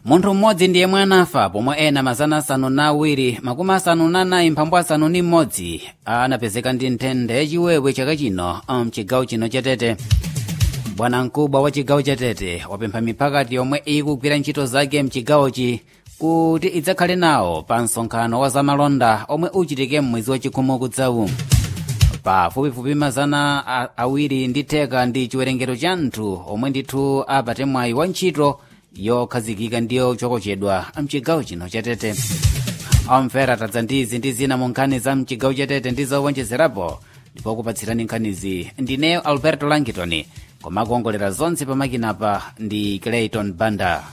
munthu mmodzi ndiye mwe anafa pomwe ena mazana asanu na awiri makumi asanu na anayi mphambu asanu ni mmodzi anapezeka ndi nthenda yachiwewe chaka chino mchigawo chino chatete bwana mkubwa wa chigawo chatete wapempha miphakati yomwe ikugwira ntchito zake mchigawochi kuti idzakhale nawo pa msonkhano wa zamalonda omwe uchitike m'mwezi wachikhumi kudzawu pafupifupi mazana awiri ndi theka ndi chiwerengero cha anthu omwe ndithu apate mwayi wa ntchito yokhazikika ndiyo chokochedwa mchigawo chino chatete omvera tadza ndizi ndi zina mu nkhani za mchigawo chatete ndi zowonjezerapo ndipo kupatsirani nkhanizi ndineyo alberto langitoni koma kuongolera zonse pamakinapa ndi clayton banda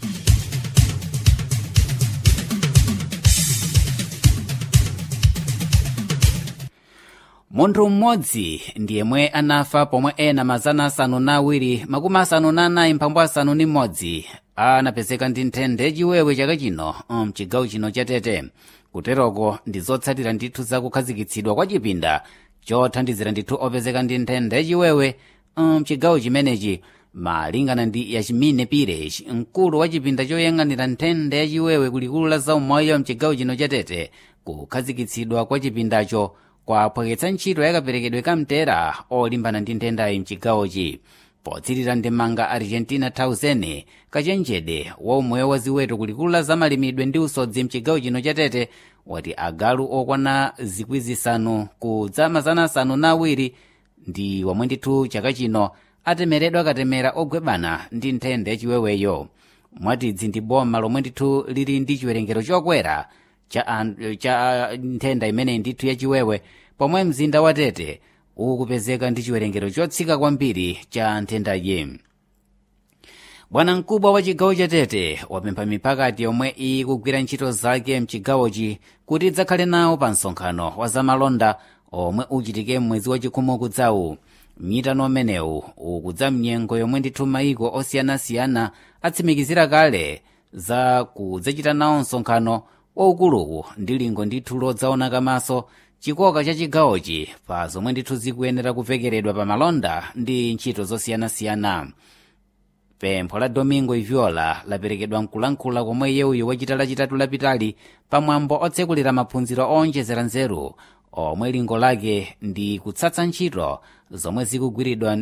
munthu mmodzi ndiyemwe anafa pomwe ena mazana asanu na awiri makumi asanu na anayi mphambu asanu ni mmodzi anapezeka ndi nthenda yachiwewe chaka chino mchigawo chino chatete kuteroko ndi zotsatira ndithu zakukhazikitsidwa kwa chipinda chothandizira ndithu opezeka ndi nthenda yachiwewe mchigawo chimenechi malingana ndi yachimine pires mkulu wa chipinda choyang'anira nthenda yachiwewe kulikulu la zaumoyo mchigawo chino chatete kukhazikitsidwa kwa chipindacho kwaphwakitsa ntchito yakaperekedwe kamtera olimbana ndi nthendayi mchigawochi potsirira ndemanga argentina 1000 kachenjede wa umoyo wa ziweto kulikulu la zamalimidwe ndi usodzi mchigawo chino chatete wati agalu okwana zikwi zisanu kudza mazana asanu na awiri ndi womwe ndithu chaka chino atemeredwa katemera ogwebana ndi nthenda yachiweweyo mwatidzi ndi boma lomwe ndithu lili ndi chiwerengero chokwera cha, cha nthenda imeneyi ndithu yachiwewe pomwe mzinda wa tete ukupezeka ndi chiwerengero chotsika kwambiri cha nthendayi bwana mkubwa wa chigawo cha tete wapempha miphakati yomwe ikugwira ntchito zake mchigawochi kuti idzakhale nawo pa msonkhano wa zamalonda omwe uchitike m'mwezi wachikhumi kudzawu mnyitano umenewu ukudza mnyengo yomwe ndithu mayiko osiyanasiyana atsimikizira kale za kudzachita nawo msonkhano waukuluwu ndi lingo ndithu lodzaona kamaso chikoka cha chigawochi pa zomwe ndithu zikuyenera kuvekeredwa pa malonda ndi ntchito zosiyanasiyana pempho la domingo iviola laperekedwa mkulankhula komwe yewuyo wachita lachitatu lapitali pamwambo otsekulira maphunziro owonjezera nzeru omwe lingo lake ndi kutsatsa ntchito zomwe zikugwiridwa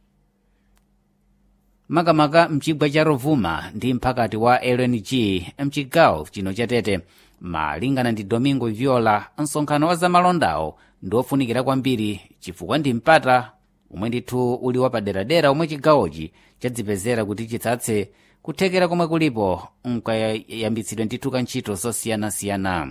makamaka mchigwa cha rovuma ndi mphakati wa lng mchigawo chino chatete malingana ndi domingo viola msonkhano wa zamalondawo ndi ofunikira kwambiri chifukwa ndi mpata umwe ndithu uli wapaderadera omwe chigawochi chadzipezera kuti chitsatse kuthekera komwe kulipo nkayambitsidwe ndithu ka ntchito zosiyanasiyana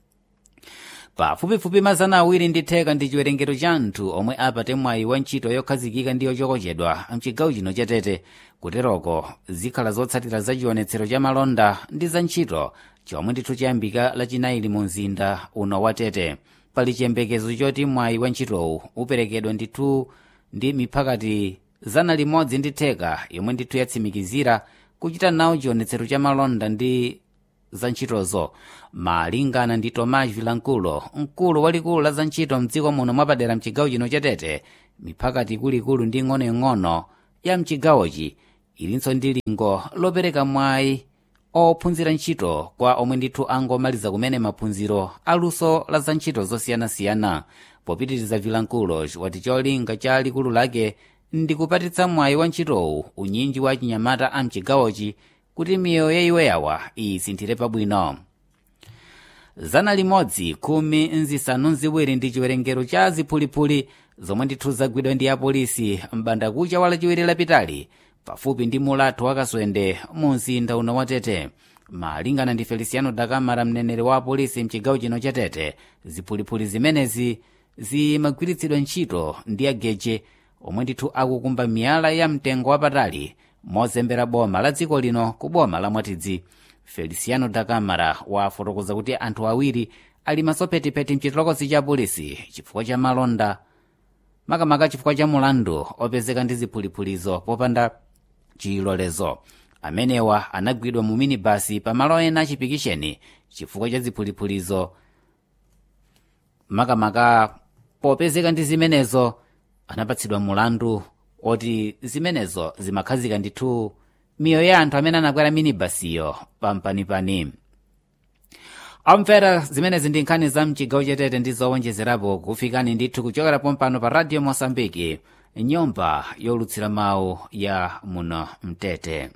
pafupifupi mazana awiri ndi theka ndi chiwerengero cha anthu omwe apate mwayi wa ntchito yokhazikika ndi yochokochedwa mchigawo chino chatete kuteroko zikhala zotsatira za chionetsero cha malonda ndi za ntchito chomwe ndithu chayambika lachinayi mu mzinda uno wa tete pali chiyembekezo choti mwayi wa ntchitowu uperekedwa ndithu ndi miphakati zana limodzi ndi theka yomwe ndithu yatsimikizira kuchita nawo chionetsero cha malonda ndi za ntchitozo malingana ndi tomas vilankulo mkulu walikulu la za ntchito mdziko muno mwapadera mchigawo chino chatete miphakati ikuluikulu ndi ng'onoing'ono ya mchigawochi ilinso ndi lingo lopereka mwayi ophunzira ntchito kwa omwe ndithu angomaliza kumene maphunziro aluso la za ntchito zosiyanasiyana popitiriza vilankulo wati cholinga cha likulu lake ndi kupatitsa mwayi wa ntchitowu unyinji wa chinyamata a mchigawochi kuti miyoyo yayiweyawa isinthire pabwino zana limodzi khumi nzisanu nziwiri ndi chiwerengero cha ziphulipuli zomwe ndithu zagwidwa ndi apolisi m'bandakucha wa lachiwiri lapitali pafupi ndi mulatho wakaswende mu mzinda uno wa tete malingana ndi feliciano dakamara mneneri wa apolisi mchigawo chino cha tete ziphulipuli zimenezi zimagwiritsidwa ntchito ndi ageje omwe ndithu akukumba miyala ya mtengo wapatali mozembera boma la dziko lino ku boma la mwatidzi feliciano dakamara wafotokoza kuti anthu awiri ali masopetipeti mchitolokosi cha polisi chifukwa cha malonda makamaka chifukwa cha mulandu opezeka ndi ziphuliphulizo popanda chilolezo amenewa anagwidwa mu minibasi pamalo ena achipikisheni chifukwa cha ziphuliphulizo makamaka popezeka ndi zimenezo anapatsidwa mulandu oti zimenezo zimakhazika ndithu miyoyo ya anthu amene anakwera minibasiyo pampanipani amvera zimenezi ndi nkhani za mchigawo chatete ndi zowonjezerapo kufikani ndithu kuchokera pompano pa radio mosambiki nyumba yolutsira mawu ya muno mtete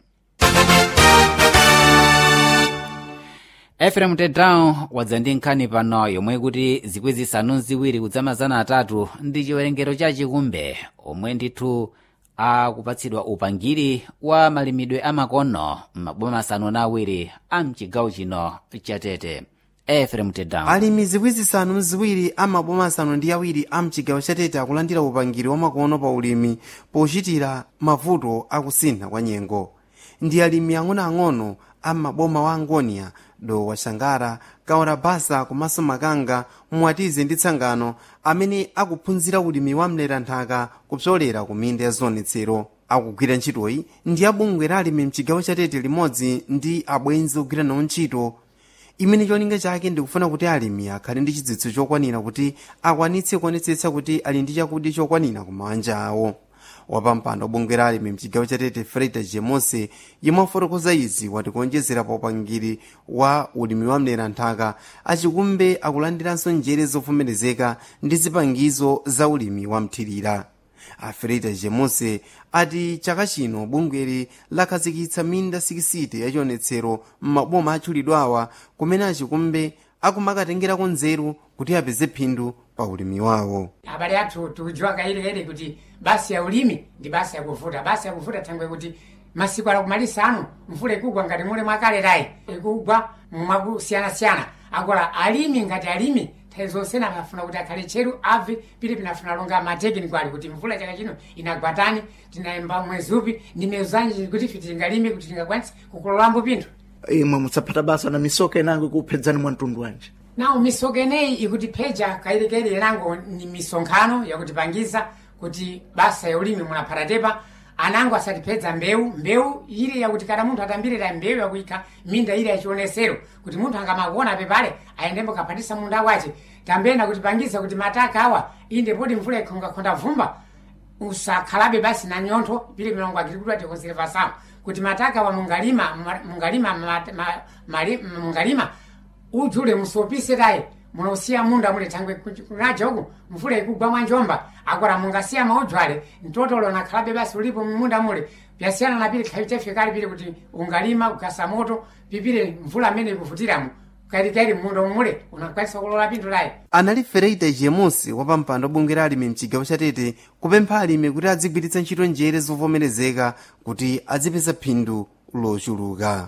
efrem tedown wadza ndi nkhani pano yomwe kuti zikwi zisanu ziwiri kudzamazana atatu ndi chiwerengero cha chikumbe omwe ndithu akupatsidwa upangiri wa malimidwe amakono m'maboma asanu na awiri a mchigawo chino chatete efrem tedown alimi zikwi zisanu ziwiri amaboma asanu ndi awiri a mchigawo chatete akulandira upangiri wamakono pa ulimi pochitira mavuto akusintha kwa nyengo ndi alimi ang'onoang'ono a maboma wa angonia dowa shangara kaora basa komanso makanga mwatize ndi tsangano amene akuphunzira ulimi wa mleranthaka kupsolera ku minda ya zionetsero akugwira ntchitoyi ndi abungwe la alimi mchigawo chatete limodzi ndi abwenzi ogwira nawo ntchito imene cholinga chake ndikufuna kuti alimi akhale ndi chidziwitso chokwanira kuti akwanitse kuonetsetsa kuti ali ndi chakudya chokwanira ku mabanja awo wapampando bungwe la alimi mchigawo chatete freda jemose yemwe afotokoza izi wati kuonjezera pa upangiri wa ulimi wa mleranthaka achikumbe akulandiranso njere zovomerezeka ndi zipangizo za ulimi wa mthirira afreda jemose ati chaka chino bungweli lakhazikitsa minda 60 yachionetsero m'maboma atchulidwawa kumene achikumbe akumakatengerako nzeru kuti apeze phindu pa ulimi wawo abale athu tikudziwa kayilikayili kuti basi ya ulimi ndi basi yakuvuta basi yakuvuta thangwe kuti masiku ala kumalisa anu mvula ikugwa ngati mule mwakaletayi ikugwa mwakusiyanasiyana akola alimi ngati alimi nthawi zonse amafuna kuti akhale tcheru abve pili pinafuna longa matekiniko ali kuti mvula chaka chino inagwatani tinayamba mwezi upi ndi miyezi zanji kuti ife tingalime kuti tingakwanise kukololambo pinthu imwe musaphata basa na misoka inango ikuphedzani mwa mtundu wanji nawo misoka ineyi ikutipheja kayirikayiri inango ni misonkhano yakutipangiza kuti basa ya ulimi munaphatatepa anango asatipedza mbewu mbewu ile yakuti kana munthu atambirira mbewu yakuikha minda ile yachionesero kuti munthu angamakuona pepale ayendembo kaphatisa munda wace tambena kutipangiza kuti mataka awa inde poti mvula ikhongakhonda vumba usakhalabe basi na nyontho pili milongo agricultura de conservação kuti mataka wa mungalima ma- mungalima ma- ma- mali- mungalima ujule musopise tayi munosiya munda mule thangwe kunaja uku mvula ikugwa mwa njomba akwara mungasiya maudzwale mtotolo nakhalabe basi ulipo mumunda mule pyasiyana na pili khaitefikali pili kuti ungalima ukasa moto pipile mvula amene ikuvutiramo kalikali munda umule unakwanisa kulola pinthu layi anali fereita jemusi wapampando bungwe la alimi mchigawo chatete kupempha alimi kuti adzigwiritsa ntchito njere zovomerezeka kuti adzipeza phindu lochuluka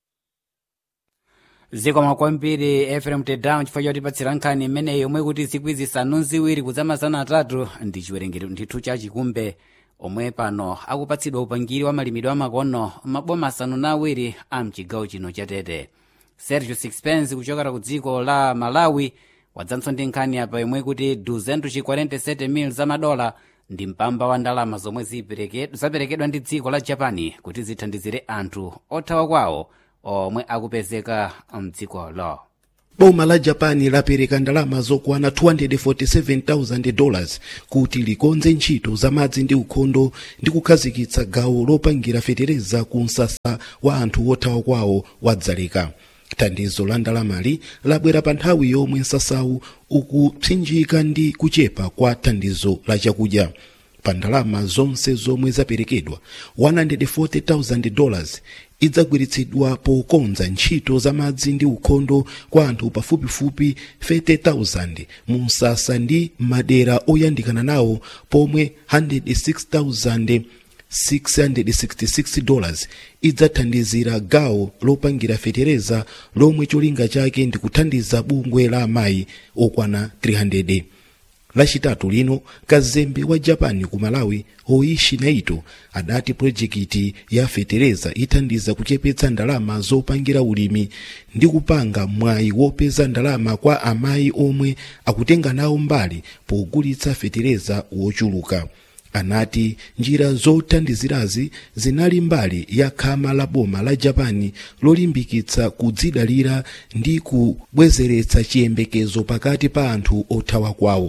zikomo kwambiri efrem tedown chifukwa chotipatsira nkhani imeneyi yomwe kuti zikwi zisanu ziwiri kudzamazana atatu ndi chiwerengero ndithu cha chikumbe omwe pano akupatsidwa upangiri wa malimidwe amakono maboma asanu na awiri a mchigawo chino chatete sergio sixpence kuchokera ku dziko la malawi wadzanso ndi nkhani apa yomwe kuti 247 mil za madola ndi mpamba wa ndalama zomwe zipereke- zaperekedwa ndi dziko la japani kuti zithandizire anthu othawa kwawo omwe akupezeka mdzikolo boma la japani lapereka ndalama zokwana 247,000 dollars kuti likonze ntchito za madzi ndi ukhondo ndi kukhazikitsa gawo lopangira fetereza ku msasa wa anthu othawa kwawo wadzaleka thandizo la ndalamali labwera pa nthawi yomwe msasawu ukupsinjika ndi kuchepa kwa thandizo la chakudya pa ndalama zonse zomwe zaperekedwa 140,000 dollars idzagwiritsidwa pokonza ntchito za madzi ndi ukhondo kwa anthu pafupifupi 30,000 mu msasa ndi madera oyandikana nawo pomwe 106,000 666 dollars idzathandizira gawo lopangira fetereza lomwe cholinga chake ndi kuthandiza bungwe la amayi okwana 300 lachitatu lino kazembe wa japan ku malawi hoishi naito adati pulojekiti ya fetereza ithandiza kuchepetsa ndalama zopangira ulimi ndi kupanga mwayi wopeza ndalama kwa amayi omwe akutenga nawo mbali pogulitsa fetereza wochuluka anati njira zothandizirazi zinali mbali ya khama la boma la japani lolimbikitsa kudzidalira ndi kubwezeretsa chiyembekezo pakati pa anthu othawa kwawo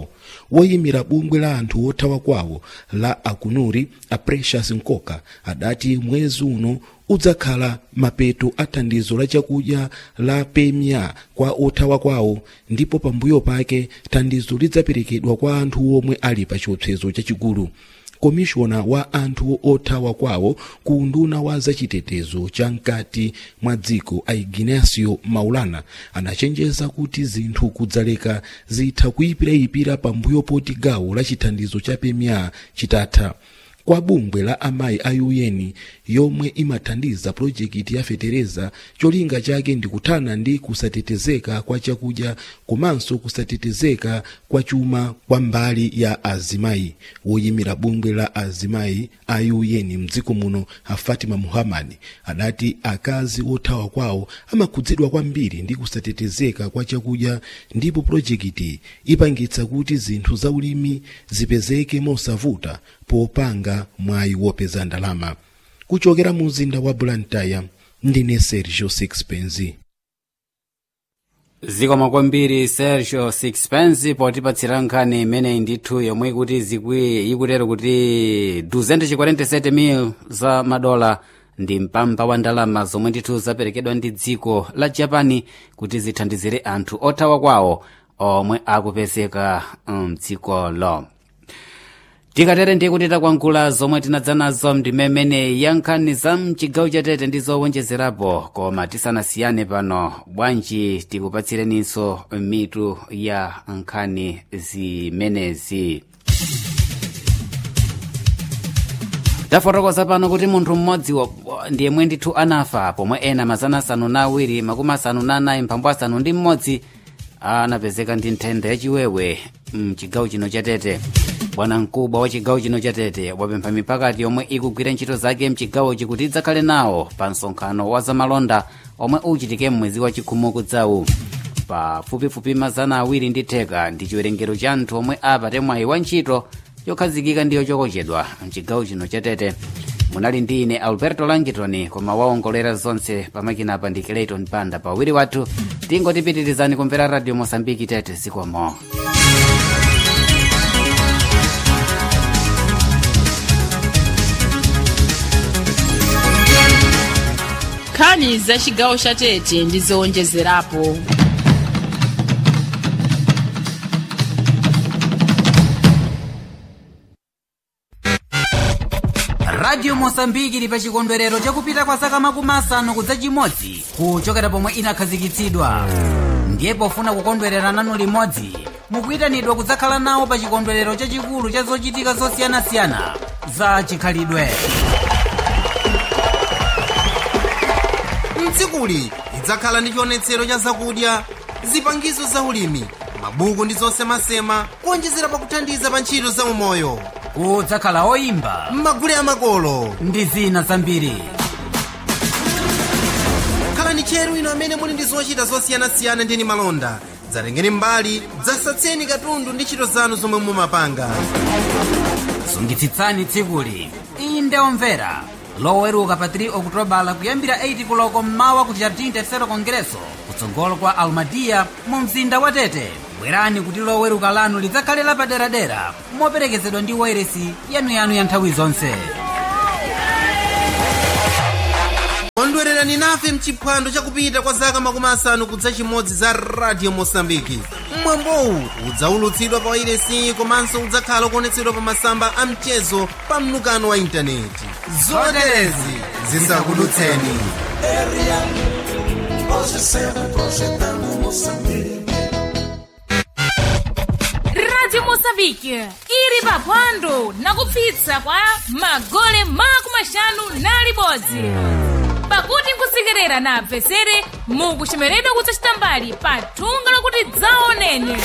woyimira bungwe la anthu othawa kwawo la akunuri a precious nkoka adati mwezi uno udzakhala mapeto a thandizo la chakudya la pemia kwa othawa kwawo ndipo pambuyo pake thandizo lidzaperekedwa kwa anthu omwe ali pa chiopsezo chachikulu komishona wa anthu othawa kwawo ku unduna wa zachitetezo cha mkati mwa dziko a ignacio maulana anachenjeza kuti zinthu kudzaleka zitha kuyipirayipira pambuyo poti gawo la chithandizo cha pemia chitatha kwa bungwe la amayi a un yomwe imathandiza pulojekiti ya fetereza cholinga chake ndi kuthana ndi kusatetezeka kwa chakudya komanso kusatetezeka kwa chuma kwa mbali ya azimayi woyimira bungwe la azimayi a un mdziko muno a fatima muhammad adati akazi othawa kwawo amakhudzidwa kwambiri ndi kusatetezeka kwa chakudya ndipo pulojekiti ipangitsa kuti zinthu za ulimi zipezeke mosavuta popanga mwayi wopeza ndalama kuchokera mu mzinda wa blantyre ndine sergio sixpence zikomo kwambiri sergio sixpence potipatsira nkhani imeneyi ndithu yomwe ikuti zikwi ikutero kuti 247 mil za madola ndi mpamba wa ndalama zomwe ndithu zaperekedwa ndi dziko la japani kuti zithandizire anthu othawa kwawo omwe akupezeka mdzikolo tikatere ndiye kuti takwangula zomwe tinadza nazo ndimemene ya nkhani za mchigawo chatete ndi zowonjezerapo koma tisanasiyane pano bwanji tikupatsireninso mitu ya nkhani zimenezi tafotokoza pano kuti munthu mmodzi ndiyemwe ndithu anafa pomwe ena mazana asanu na awiri makumi asanu na anayi mphambu asanu ndi mmodzi anapezeka ndi nthenda yachiwewe mchigawo chino chatete bwana mkubwa wa chigawo chino chatete wapempha mipakati yomwe ikugwira ntchito zake mchigawochi kuti idzakhale nawo pa msonkhano wa zamalonda omwe uchitike mmwezi wa chikhumi kudzawu pafupifupi mazana awiri ndi theka ndi chiwerengero cha anthu omwe apate mwayi wa ntchito yokhazikika ndi yochokochedwa mchigawo chino chatete munali ndi ine alberto langitoni koma waongolera zonse pamakinapa ndi clayton panda pawiri wathu tingotipitirizani kumvera radio mosambiki tete zikomo nkhani za chigawo cha tete ndi zowonjezerapo radio mosambiki ili pa chikondwerero chakupita kwa zaka makumi asanu kudza chimodzi kuchokera pomwe inakhazikitsidwa ndiye pofuna kukondwerera nanu limodzi mukuyitanidwa kudzakhala nawo pa chikondwerero chachikulu cha zochitika zosiyanasiyana za chikhalidwe tsikuli lidzakhala ndi chionetsero cha zakudya zipangizo za ulimi mabuku ndi zosemasema kuonjezera pakuthandiza pa ntchito za umoyo kudzakhala oyimba m'magule amakolo ndi zina zambiri khalani tcheru ino amene muli ndi zochita zosiyanasiyana ndi malonda dzatengeni mbali dzasatseni katundu ndi ntchito zanu zomwe mumapanga sungitsitsani tsikuli inde omvera loweruka pa 3 okutobala kuyambira 8 kuloko mmawa ku jardim tercero congresso kutsogolo kwa almadia mu mzinda wa tete bwerani kuti loweruka lanu lidzakhale lapaderadera moperekezedwa ndi wairesi yanuyanu ya nthawi zonse kondwererani nafe mchiphwando chakupita kwa zaka makumi asanu kudza chimodzi za radio mosambiki mwambowu udzaulutsidwa pa wairesi komanso udzakhala kuonetsedwa pa masamba a mchezo pa mnukano wa intaneti zoterezi zisakudutseni radio moçambique ili paphwando nakupsitsa kwa magole makumi ashanu na libodzi pakuti nkusekerera na apvesere mukuchemeredwa kudzachita mbali pa thunga lokuti dzaoneni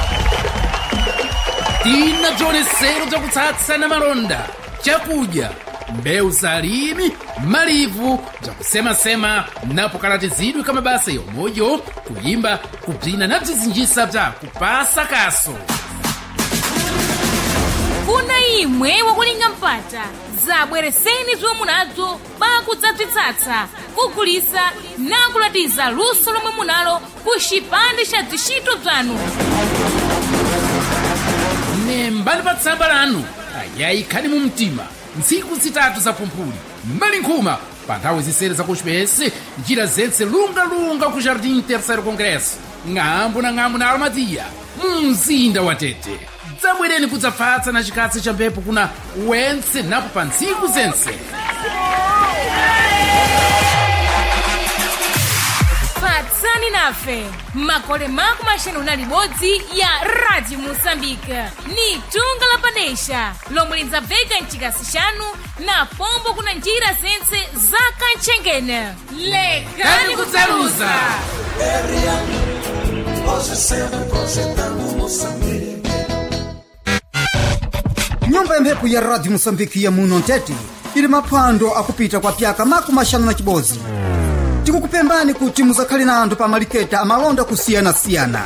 tina bzionesero bzakutsatsa na malonda chakudya mbewu za alimi malivu bzakusemasema napo kalatizidwe ka mabasa yomweyo kuyimba kubzina na bzizinjisa bza kupasa kaso kuna imwe wakulinga mpata zabwereseni zomwe munazo pakudzabzitsatsa kugulisa nakulatiza luso lomwe munalo ku chipande cha zishito bzanu lembani pa tsamba lanu ayayikhani mu mtima ntsiku zitatu za pumphuli mbali nkhuma pa nthawi zisere za kuxipesi njira zentse lungalunga ku jardim terceiro congresso ng'ambo na ng'ambo na almadia mu mzinda wa tete dzabwereni kudzafatsa na chikatsi cha mphepo kuna wentse napo pa ntsiku zentse patsani nafe makole mako maxanu na libodzi ya radio moçambique ni tunga la padesha lomwe lidzabveka mchikasi chanu na pombo kuna njira zentse za kantchengene lekani kudzaluza nyumba ya mphepo ya radio moçambike ya muno ntete ili maphwando akupita kwa pyaka makumi maxanu na chibodzi tikukupembani kuti muzakhale na anthu pa maliketa amalonda kusiyanasiyana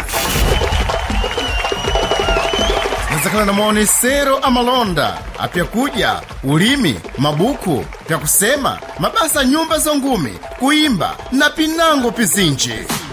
muzakhala na maonesero amalonda apyakudya ulimi mabuku pyakusema mabasa a nyumba zongume kuimba na pinango pizinji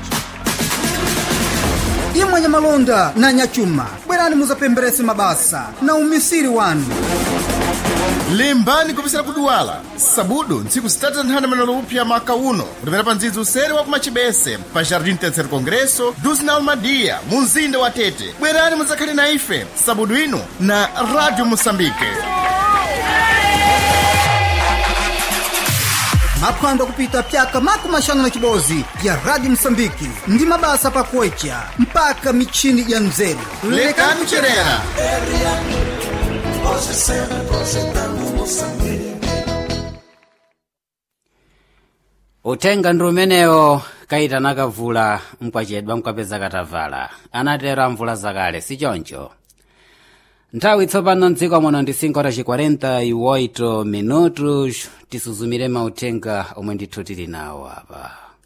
imwe nyamalonda na nyachuma bwerani muzapemberese mabasa na umisiri wanu limbani kupisira kuduwala sabudu ntsiku zitatu za nthanda manolo upya maka uno kutapera pa ndzidzi usere wa kumachibese pa jardim terceiro congresso duzi na almadia mu mzinda wa tete bwerani muzakhale na ife sabudu ino na radio moçambique maphwando akupita pyaka makumi maxanu na chibodzi ya radio moçambike ndi mabasa pakuwecha mpaka michini ya mzeru lekani kucherera uthenga ndi umenewo kayitana kavula mkwachedwa mkwapeza katavala anatero amvula zakale sichoncho nthawi tsopano mdziko muno ndi 5 horas 48 minutos tisuzumire mauthenga omwe ndithu tili nawo apa